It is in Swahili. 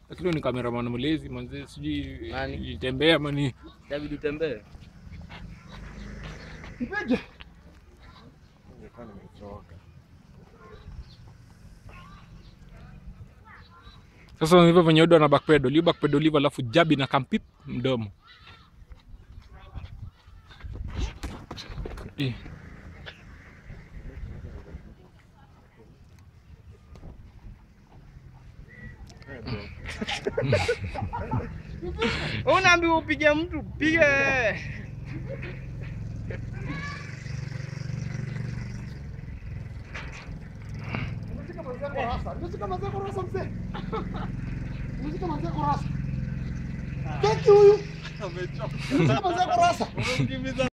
Lakini ni cameraman mlezi manze, sijui Nani? itembea mani. David utembee. Mpige. Sasa hivyo venye Odo ana backpedal, hiyo backpedal hivyo alafu jabi na kampip mdomo. Eh. Unaambiwa upige mtu, pige. Umeshika manzia kwa rasa. Umeshika manzia kwa rasa mzee. Umeshika manzia kwa rasa. Keki huyu. Umeshika manzia kwa rasa.